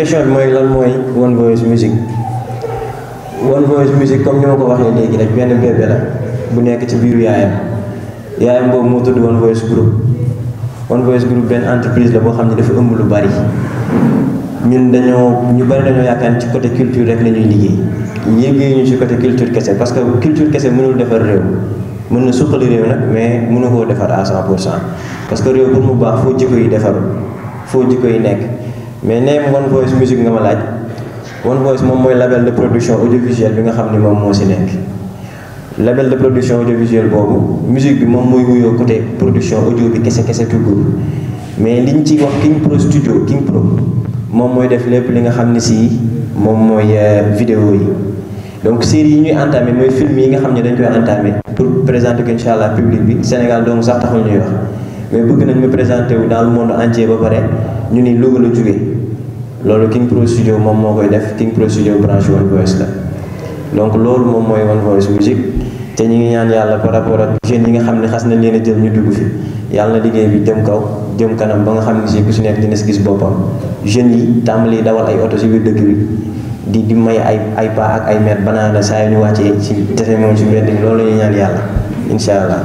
question bi mooy lan mooy One Voice Music One Voice Music comme ni ma ko waxee léegi rek benn bébé la bu nekk ci biiru yaayam yaayam boobu moo tudd One Voice Group One Voice Group benn entreprise la boo xam ne dafa ëmb lu bari ñun dañoo ñu bari dañoo yaakaar ci côté culture rek la ñuy liggéey liggéey ñu ci côté culture kese parce que culture kese mënul defar réew mën na suqali réew nag mais mënu koo defar à 100 pour cent parce que réew pour mu baax foo jikko yi defaru foo jikko yi nekk mais neem One Voice Music nga ma laaj One Voice moom mooy label de production audiovisuelle bi nga xam ni moom moo si nekk label de production audiovisuelle boobu musique bi moom mooy wuyoo côté production audio bi kese kese tout court mais liñ ci wax King Pro Studio King Pro moom mooy def lépp li nga xam ne si moom mooy vidéo yi donc série yi ñuy entamé mooy film yi nga xam ne dañ koy entamé pour présenter ko incha allah public bi Sénégal donc sax taxul ñuy wax mais bëgg nañ mu présenté wu dans le monde entier ba pare ñu ni Louga la jóge loolu King Pro Studio moom moo koy def King Pro Studio branche One Voice la donc loolu moom mooy One Voice Music te ñu ngi ñaan yàlla par rapport ak jeunes yi nga xam ne xas nañ leen a jël ñu dugg fi yàlla na liggéey bi jëm kaw jëm kanam ba nga xam ne si ku si nekk dina si gis boppam jeunes yi tàmbali dawal ay oto si biir dëkk bi di di may ay ay pas ak ay mètres banaana saa yu ñu wàccee ci tese moom si mbedd mi loolu la ñuy ñaan yàlla incha allah.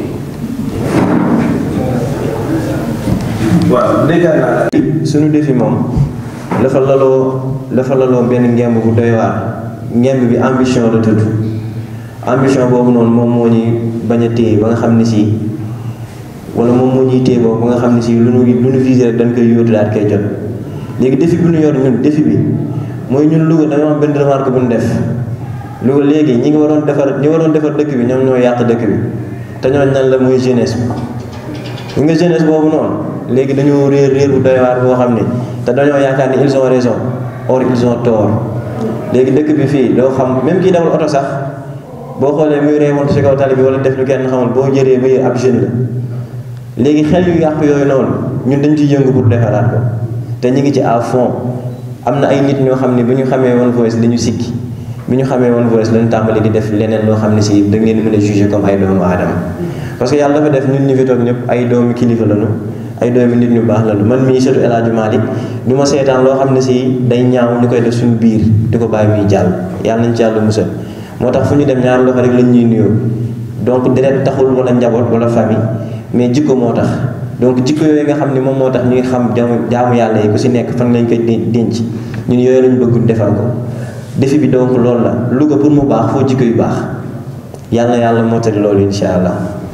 waaw dégg naa. suñu defi moom dafa laloo dafa laloo benn ngemb bu doy waar ngemb bi ambition la tudd ambition boobu noonu moom moo ñuy bañ a téye ba nga xam ne si wala moom moo ñuy téye boobu ba nga xam ne si lu nu lu nu visé rek dañ koy yóotu daal koy jot léegi défi bi ñu yor ñun défi bi mooy ñun Louga dañoo am benn remarque bu ñu def Louga léegi ñi ngi waroon defar ñi waroon defar dëkk bi ñoom ñoo yàq dëkk bi te ñooñu nan la mooy jeunesse bi nga jeunesse boobu noonu léegi dañoo réer réer bu doy waar boo xam ne te dañoo yaakaar ni ils ont raison or ils ont tort léegi dëkk bi fii doo xam même kii dawal oto sax boo xoolee muy reewoon si kaw tali bi wala def lu kenn xamul boo jëree ba yër ab jeune la léegi xel yu yàq yooyu noonu ñun dañ ciy yëngu pour defaraat ko te ñu ngi ci à fond am na ay nit ñoo xam ne bi ñu xamee One Voice dañu sikki bi ñu xamee One Voice lañu tàmbali di def leneen loo xam ne si da ngeen mën a juger comme ay doomu aadama parce que yàlla dafa def ñun ñu fi toog ñëpp ay doomi kilifa lañu ay doomi nit ñu baax lañu man mii surtout El Hadj Malick du ma seetaan loo xam ne si day ñaaw ñu koy def suñu biir di ko bàyyi muy jàll yàlla nañ ci yàlla musal moo tax fu ñu dem ñaar loxo rek lañ ñuy nuyoo donc deret taxul wala njaboot wala famille mais jikko moo tax donc jikko yooyu nga xam ne moom moo tax ñuy xam jaamu yàlla yi ku si nekk fan lañ koy denc ñun yooyu lañu bëgg defar ko défi bi donc loolu la Louga pour mu baax foo jikko yu baax yàlla yàlla mottali loolu insha allah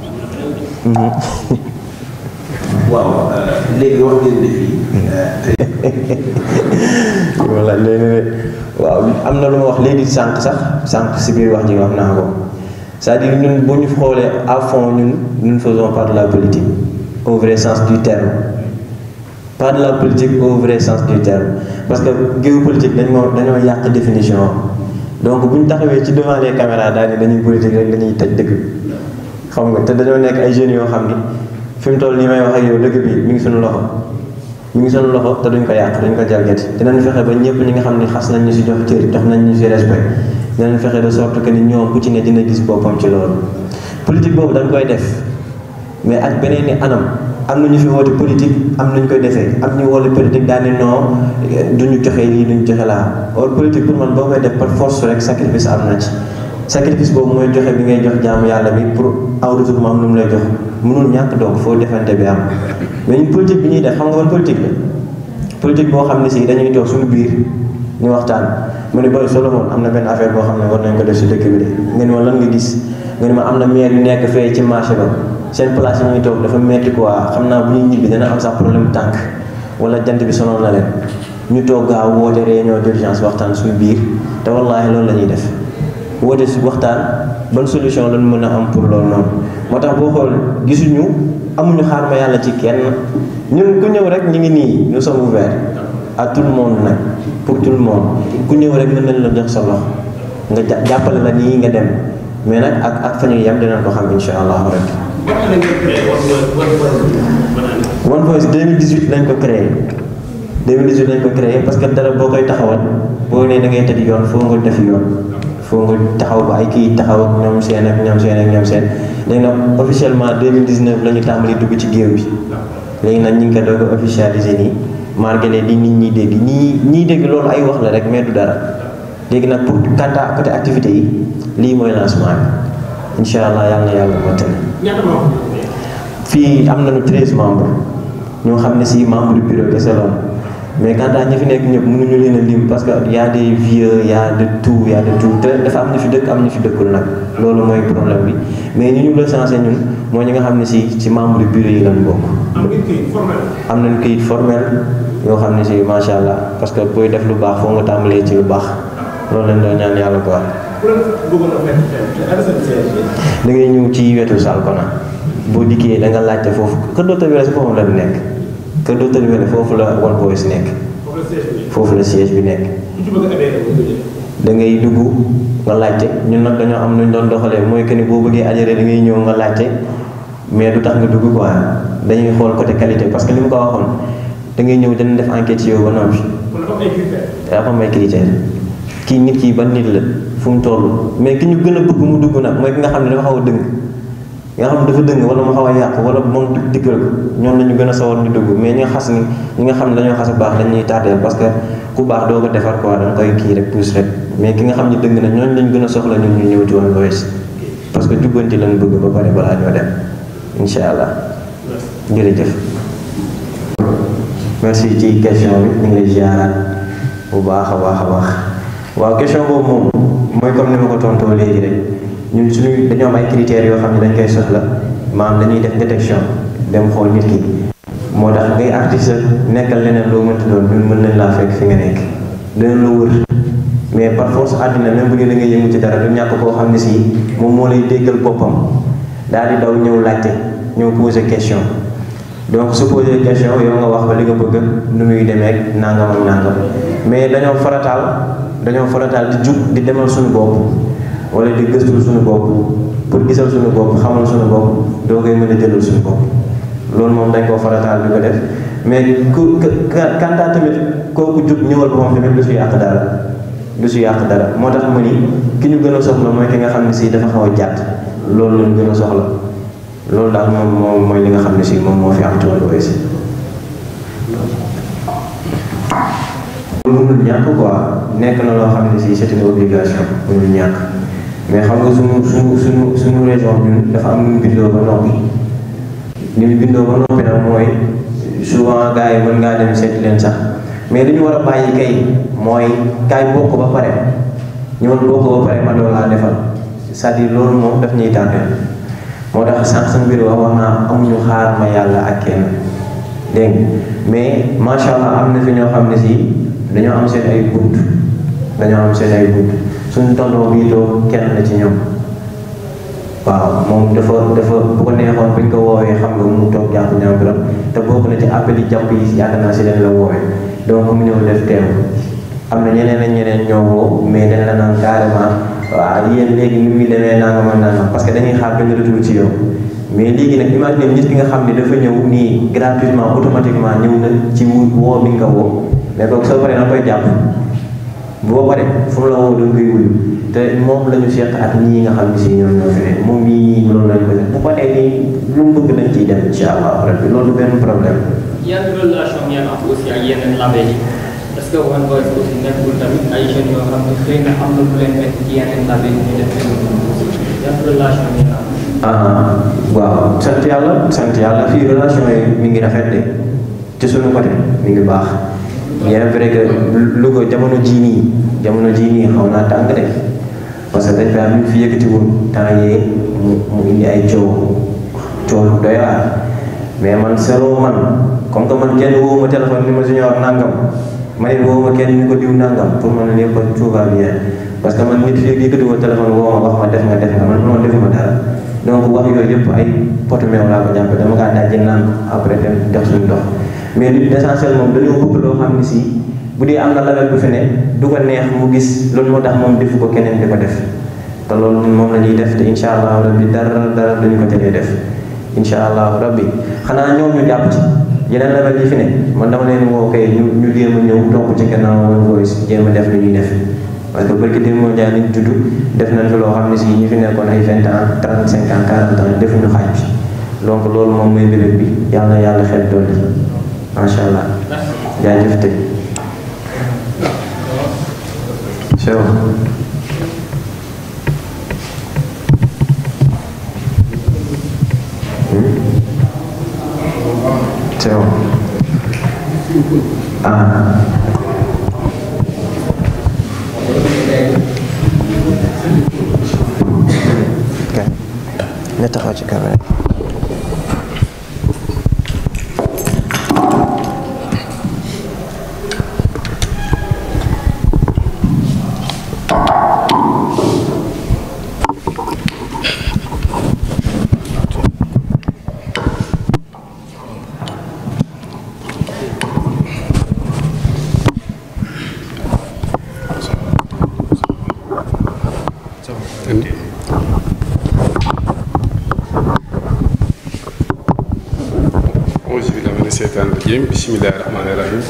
waaw léegi wax ngeen défi voilà léegi waaw am na lu ma wax léegi sànq sax sànq si biir wax ji wax naa ko c'est-à-dire ñun bu ñu xoolee à fond ñun nous ne faisons pas de la politique au vrai sens du terme pas de la politique au vrai sens du terme parce que géopolitique dañ moo dañoo yàq définition donc bu ñu taxawee ci devant les caméras daal ni dañuy politique rek dañuy tëj dëkk bi xam nga te dañoo nekk ay jeunes yoo xam ni fi mu toll nii may wax ak yow dëkk bi mi ngi suñu loxo mi ngi suñu loxo te duñ ko yàq duñ ko jalgati dinañ fexe ba ñëpp ñi nga xam ni xas nañ ñu si jox cër jox nañ ñu si respect dinañ fexe de sorte que ni ñoom ku ci ne dina gis boppam ci loolu politique boobu dañ koy def mais ak beneen ni anam am na ñu fi woote politique am nañu koy defee am ñu woote politique daal ni non duñu joxe lii duñu joxe laa or politique pour man boo koy def par force rek sacrifice am na ci sacrifice boobu mooy joxe bi ngay jox jaamu yàlla bi pour aw retour am lu mu lay jox mënul ñàkk donc foo defante bi am mais ñun politique bi ñuy def xam nga ban politique la politique boo xam ne si dañuy toog suñu biir ñu waxtaan mu ne booy Solomon am na benn affaire boo xam ne war nañ ko def si dëkk bi de nga ni ma lan nga gis nga ni ma am na maire yu nekk fee ci marché ba seen place yi ñuy toog dafa metti quoi xam naa bu ñuy ñibbi dana am sax problème tànk wala jant bi sonal na leen ñu toog gaaw woote réunion d'urgence waxtaan suñu biir te wallaahi loolu la ñuy def woote si waxtaan ban solution lañ mën a am pour loolu noonu moo tax boo xool gisuñu amuñu xaar ma yàlla ci kenn ñun ku ñëw rek ñu ngi nii nous sommes ouverts à tout le monde nag pour tout le monde ku ñëw rek mën nañ la jox sa loxo nga jàppale la nii nga dem mais nag ak ak fa ñu yem dinañ ko xam insha allah rabbi One Voice 2018 lañ ko créé 2018 lañ ko créé parce que dara boo koy taxawal boo nee da ngay tëdd yoon foo nga def yoon foo nga taxaw ba ay kii taxaw ak ñoom seen ak ñoom seen ak ñoom seen léegi nag officiellement 2019 la ñu tàmbali dugg ci géew bi léegi nag ñu ngi ko doog a officialisé nii margale di nit ñi dégg ñii ñii dégg loolu ay wax la rek mais du dara léegi nag pour quant à côté activité yi lii mooy lancement bi incha allah yàlla na yàlla mottali fii am nañu treize membres ñoo xam ne si membre du bureau kese la mais quant à ñi fi nekk ñëpp mënuñu leen a lim parce que y a des vieux y a de tout y a de tout te dafa am ñu fi dëkk am ñu fi dëkkul nag loolu mooy problème bi mais ñi ñu recensé ñun mooy ñi nga xam ne si ci membre du bureau yi lañ bokk. am nañu kayit formel yoo xam ne si macha allah parce que booy def lu baax foo nga tàmbalee ci lu baax loolu lañ doon ñaan yàlla quoi. da ngay ñëw ci wetu Salkona boo dikkee da nga laajte foofu kër docteur Wele si boppam la bi nekk kër docteur Wele foofu la One Voice nekk foofu la siège bi nekk da ngay dugg nga laajte ñun nag dañoo am nuñ doon doxalee mooy que ni boo bëggee adhéré da ngay ñëw nga laajte mais du tax nga dugg quoi dañuy xool côté qualité parce que li mu ko waxoon da ngay ñëw dana def enquête ci yow ba noppi dafa am ay critères kii nit kii ban nit la fu mu toll mais ki ñu gën a bëgg mu dugg nag mooy ki nga xam ne dafa xaw a dëng nga xam ne dafa dëng wala mu xaw a yàqu wala moom diggal ko ñoom la ñu gën a sawar ñu dugg mais ñi nga xas ni ñi nga xam ne dañoo xas a baax dañuy tardeel parce que ku baax doo ko defar quoi da nga koy kii rek pousse rek mais ki nga xam ne dëng na ñooñu lañ gën a soxla ñun ñu ñëw ci One Voice parce que jubbanti lañ bëgg ba pare balaa ñoo dem incha allah jërëjëf merci ci question bi ñu ngi lay ziaraat bu baax a baax a baax waaw question boobu moom mooy comme ni ma ko tontoo léegi rek ñun suñuy dañoo am ay critères yoo xam ne dañ koy soxla maanaam dañuy def détection dem xool nit ki moo tax ngay artiste nekkal leneen loo mënti doon ñun mën nañ laa fekk fi nga nekk dinañ la wër mais par force àddina même bu dee da ngay yëngu ci dara du ñàkk koo xam ne si moom moo lay déggal boppam daal di daw ñëw laajte ñëw poser question donc su poser question yow nga wax ba li nga bëgg nu muy demee ak nangam ak nangam mais dañoo farataal dañoo farataal di jug di demal suñu bopp wala di gëstul suñu bopp pour gisal suñu bopp xamal suñu bopp doo koy mën a jëlal suñu bopp loolu moom dañ koo farataal di ko def mais ku kantaa tamit kooku jug ñëwal boppam tamit du si yàq dara du si yàq dara moo tax ma ni ki ñu gën a soxla mooy ki nga xam ne si dafa xaw a jàtt loolu lañu gën a soxla loolu daal moom moom mooy li nga xam ne si moom moo fi am ci One Voice mënul ñàkk quoi nekk na loo xam ne si c'est une obligation mënul ñàkk mais xam nga suñu suñu suñu suñu région ñun dafa am nu mu bindoo ba noppi ni mu bindoo ba noppi nag mooy souvent gars yi mën ngaa dem seeti leen sax mais li ñu war a bàyyi kay mooy kaay bokk ba pare ñëwal bokk ba pare ma doon laa defal c'est-à-dire loolu moom daf ñuy tànneel moo tax sànq sa mbir wax wax naa amuñu xaar ma yàlla ak kenn dégg mais macha allah am na fi ñoo xam ne si dañoo am seen ay bunt dañoo am seen ay bunt suñu tonton bii toog kenn la ci ñoom waaw moom dafa dafa bu ko neexoon buñ ko woowee xam nga mu toog jàpp ñàmbiram te bokk na ci appel yi jàpp yi yaakaar naa si leen la woowee donc mu ñëw def teew am na ñeneen ak ñeneen ñoo woo mais dañ la naan carrément waaw yéen léegi ni muy demee nangam ak nangam parce que dañuy xaar benn retour ci yow mais léegi nag imagine nit ki nga xam ne dafa ñëw nii gratuitement automatiquement ñëw na ci woo bi nga woo mais kooku soo paree na koy jàpp boo paree fu mu la woo da nga koy wuyu te moom la ñu seq ak ñii nga xam ne si ñoom ñoo fi ne moom mii loolu lañ ko def bu paree nii lu mu bëgg dañ ciy dem incha allah rabbi loolu benn problème. yan relation ngeen am aussi ak yeneen label yi est-ce que One Voice aussi nekkul tamit ay jeunes yoo xam ne xëy na am na lu leen nekk ci yeneen label yi ñu def yan relation ngeen am. ah waaw sant yàlla sant yàlla fii relation yi mi ngi rafet de ci suñu côté mi ngi baax bien vrai que Louga jamono jii nii jamono jii nii xaw naa tàng de parce que dañ fi am fi yëkkati woon temps yee mu mu indi ay coow coow lu doy waar mais man selon man comme que man kenn woo ma téléphone ni ma junior nangam ma ne woo ma kenn ni ko diw nangam pour man lépp tout va bien parce que man nit fii yëkkati woon téléphone woo ma wax ma def nga def nga man noonu defuma dara donc wax yooyu yëpp ay potu meew laa ko jàppe dama kaa dajji naan ko après dem dox suñu dox mais li l'essentiel moom dañoo bëgg loo xam ne si bu dee am na label bu fi ne du ko neex mu gis loolu moo tax moom defu ko keneen di ko def te loolu moom la ñuy def te incha allah rabbi dara dara duñu ko teree def incha allah rabbi xanaa ñoom ñu jàpp ci yeneen label yi fi ne man dama leen woo kay ñu ñu jéem a ñëw topp ci gannaaw One Voice jéem a def lu ñuy def parce que barki démb moo jaay liñ tudd def nañ fi loo xam ne si ñi fi nekkoon ay vingt ans trente cinq ans quarante ans defuñu xaaj bi donc loolu moom mooy mbir bi yàlla na yàlla xel dolli macha allah jaajëf tey c'est bon c'est bon ah ok nga taxaw ci caméra auzu billaahi mina seytaani rajiim bismillaahi rahmaani rahiim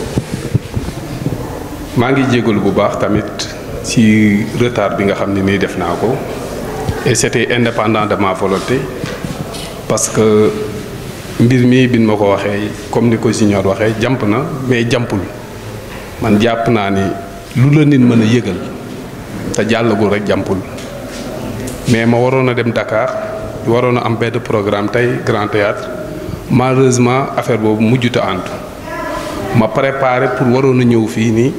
maa ngi jégalu bu baax tamit ci retard bi nga xam ne nii def naa ko et c'était indépendant de ma volonté parce que mbir mi bin ma ko waxee comme ni ko Junior waxee jàmp na mais jàmpul man jàpp naa ni lu la nit mën a yëgal te jàllagul rek jàmpul mais ma waroon a dem Dakar waroon a am benn programme tey Grand Théâtre malheureusement affaire boobu mujjut a àntu ma préparé pour waroon a ñëw fii nii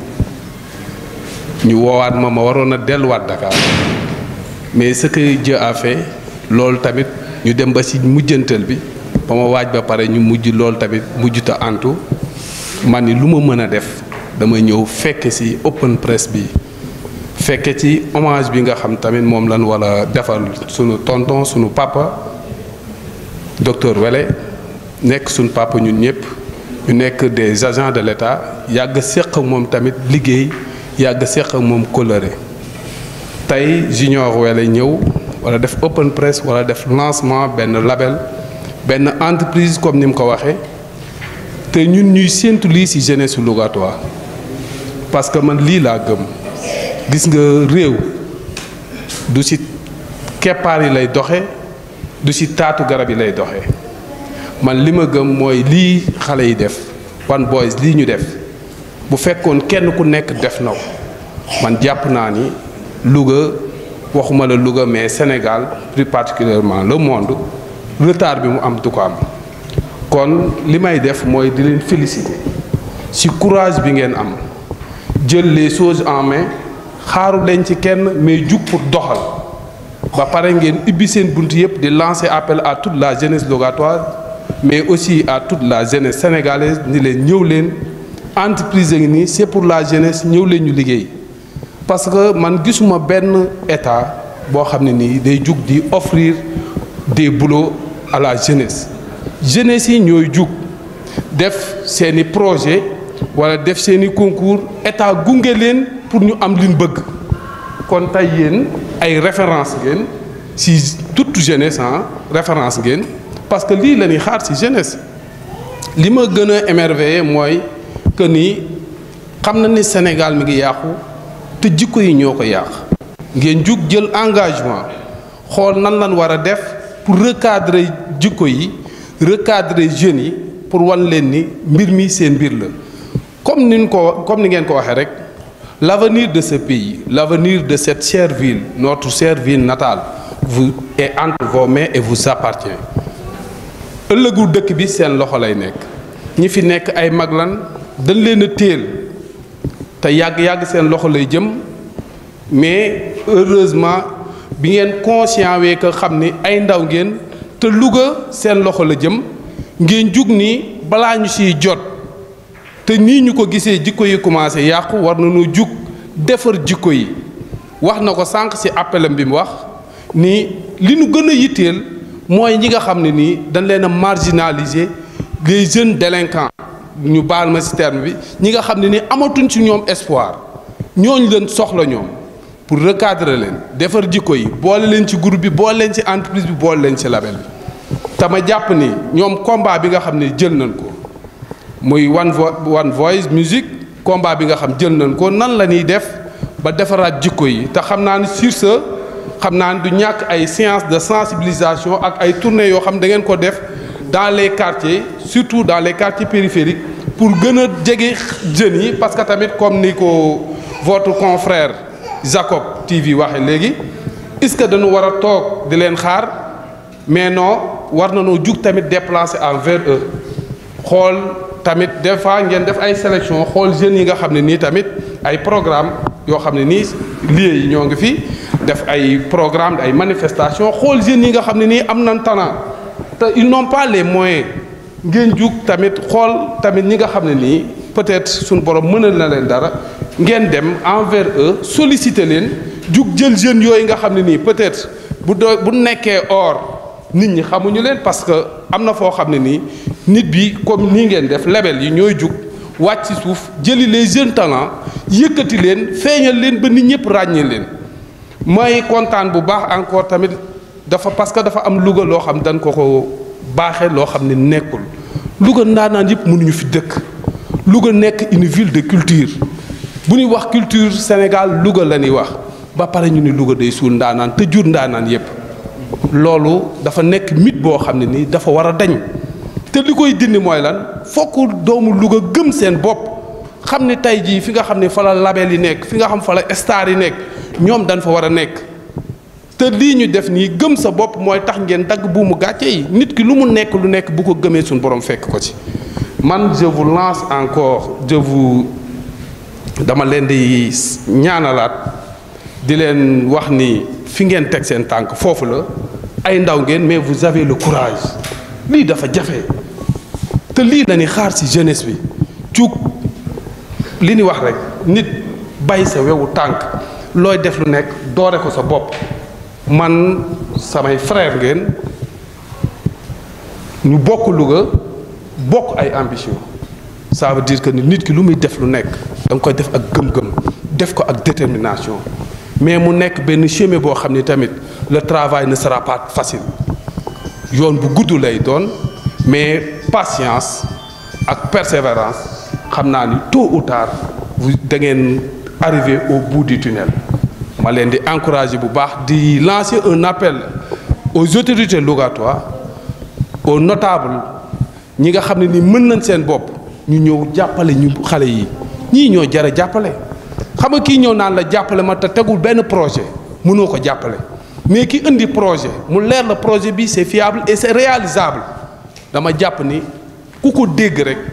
ñu woowaat ma ma waroon a delluwaat Dakar mais ce que Dieu a fait loolu tamit ñu dem ba ci mujjantal bi ba ma waaj ba pare ñu mujj loolu tamit mujjut a àntu man ni lu ma mën a def dama ñëw fekke ci open press bi fekke ci hommage bi nga xam tamit moom lan wala defal sunu tonton sunu papa docteur Wele nekk suñ papa ñun ñëpp ñu nekk des agents de l'État yàgg séq ak moom tamit liggéey yàgg séq ak moom coloré tey Junior Wele ñëw wala def open press wala def lancement benn label benn entreprise comme ni mu ko waxee te ñun ñuy séentu lii ci jeunesse Lougatoire parce que man lii laa gëm gis nga réew du ci keppaar yi lay doxe du ci taatu garab yi lay doxe man li ma gëm mooy lii xale yi def One Boys lii ñu def bu fekkoon kenn ku nekk def na ko man jàpp naa ni Louga waxuma la Louga mais Sénégal plus particulièrement le monde retard bi mu am du ko am kon li may def mooy di leen féliciter ci courage bi ngeen am jël les choses en main xaaru leen ci kenn mais jug pour doxal ba pare ngeen ibbi seen bunt yëpp di lancer appel à toute la jeunesse logatoire mais aussi à toute la jeunesse sénégalaise ni leen ñëw leen entreprise ngi nii c'est pour la jeunesse ñëw leen ñu liggéey parce que man gisuma benn état boo xam ne nii day jug di offrir des boulots à la jeunesse jeunesse yi ñooy jug def seeni projet wala def seeni concours état gunge leen pour ñu am liñ bëgg kon tey yéen ay référence ngeen ci toute jeunesse ah référence ngeen parce que lii la ñuy xaar ci jeunesse li ma gën a émerveillé mooy que ni xam na ni Sénégal mi ngi yàqu te jikko yi ñoo ko yàq ngeen jug jël engagement xool nan lan war a def pour recadrer jikko yi recadrer jeunes yi pour wan leen ni mbir mi seen mbir la comme ni ko comme ni ngeen ko waxee rek l'avenir de ce pays l'avenir de cette chère ville notre chère ville natale vous est entre vos mains et vous appartient ëllëgu dëkk bi seen loxo lay nekk ñi fi nekk ay mag lan dañ leen a téel te yàgg-yàgg seen loxo lay jëm mais heureusement bi ngeen conscient wee que xam ni ay ndaw ngeen te Louga seen loxo la jëm ngeen jug ni balaa ñu siy jot te nii ñu ko gisee jikko yi commencé yàqu war nañu jug defar jikko yi wax na ko sànq ci appelam bi mu wax ni li nu gën a yitteel mooy ñi nga xam ne nii dañ leen a marginaliser les jeunes délinquants ñu baal ma ci terme bi ñi nga xam ne ni amatuñ ci ñoom espoir ñooñu leen soxla ñoom pour recadrer leen defar jikko yi boole leen ci groupe bi boole leen ci entreprise bi boole leen ci label bi te ma jàpp ni ñoom combat bi nga xam ne jël nañ ko muy one vo one voice musique combat bi nga xam jël nañ ko nan la ñuy def ba defaraat jikko yi te xam naa ne sur ce xam naa ne du ñàkk ay séance de sensibilisation ak ay tournées yoo xam da ngeen ko def dans les quartiers surtout dans les quartiers périphériques pour gën a jege jeunes yi parce que tamit comme ni ko votre confrère Jacob TV waxe léegi est-ce que dañu war a toog di leen xaar mais non war nañoo jug tamit déplacer envers eux xool tamit des fois ngeen def ay sélection xool jeunes yi nga xam ne nii tamit ay programme yoo xam ne nii lieux yi ñoo ngi fi def ay programme ay manifestation xool jeunes yi nga xam ne nii am nañ talent te ils n'ont pas les moyens ngeen jug tamit xool tamit ñi nga xam ne nii peut-être suñu borom mënal na leen dara ngeen dem envers eux solliciter leen jug jël jeunes yooyu nga xam ne nii peut-être bu doo bu nekkee or nit ñi xamuñu leen parce que am na foo xam ne nii nit bi comme nii ngeen def label yi ñooy jug wàcc ci suuf jëli les jeunes talents yëkkati leen feeñal leen ba nit ñëpp ràññee leen may kontaan bu baax encore tamit dafa parce que dafa am Louga loo xam dañ ko ko baaxee loo xam ne nekkul Louga ndaanaan yëpp mënuñu fi dëkk Louga nekk une ville de culture bu ñuy wax culture Sénégal Louga la ñuy wax ba pare ñu ni Louga day suul ndaanaan te jur ndaanaan yëpp loolu dafa nekk mythe boo xam ne nii dafa war a dañ te li koy dindi mooy lan fokk doomu Louga gëm seen bopp xam ne tey jii fi nga xam ne fa la label yi nekk fi nga xam fa la star yi nekk ñoom dañ fa war a nekk te lii ñu def nii gëm sa bopp mooy tax ngeen dagg buumu gàcce yi nit ki lu mu nekk lu nekk bu ko gëmee suñu borom fekk ko ci man je vous lance encore je vous dama leen di ñaanalaat di leen wax ni fi ngeen teg seen tànk foofu la ay ndaw ngeen mais vous avez le courage lii dafa jafe te lii la ni xaar ci jeunesse bi cug li ni wax rek nit bay sa wewu tànk looy def lu nekk doore ko sa bopp man samay frère ngeen ñu bokk Louga bokk ay ambition ça veut dire que ni nit ki lu muy def lu nekk da nga koy def ak gëm-gëm def ko ak détermination mais mu nekk benn chemin boo xam ni tamit le travail ne sera pas facile yoon bu gudd lay doon mais patience ak persévérance xam naa ni tôt ou tard vous da ngeen arriver au bout du tunnel ma leen di encourager bu baax di lancer un appel aux autorités locatoires aux notables ñi nga xam ne ni mën nañ seen bopp ñu ñëw jàppale ñu xale yi ñii ñoo jara jàppale xam nga kii ñëw naan la jàppale ma te tegul benn projet mënoo ko jàppale mais ki indi projet mu leer la projet bi c'est fiable et c'est réalisable dama jàpp ni ku ko dégg rek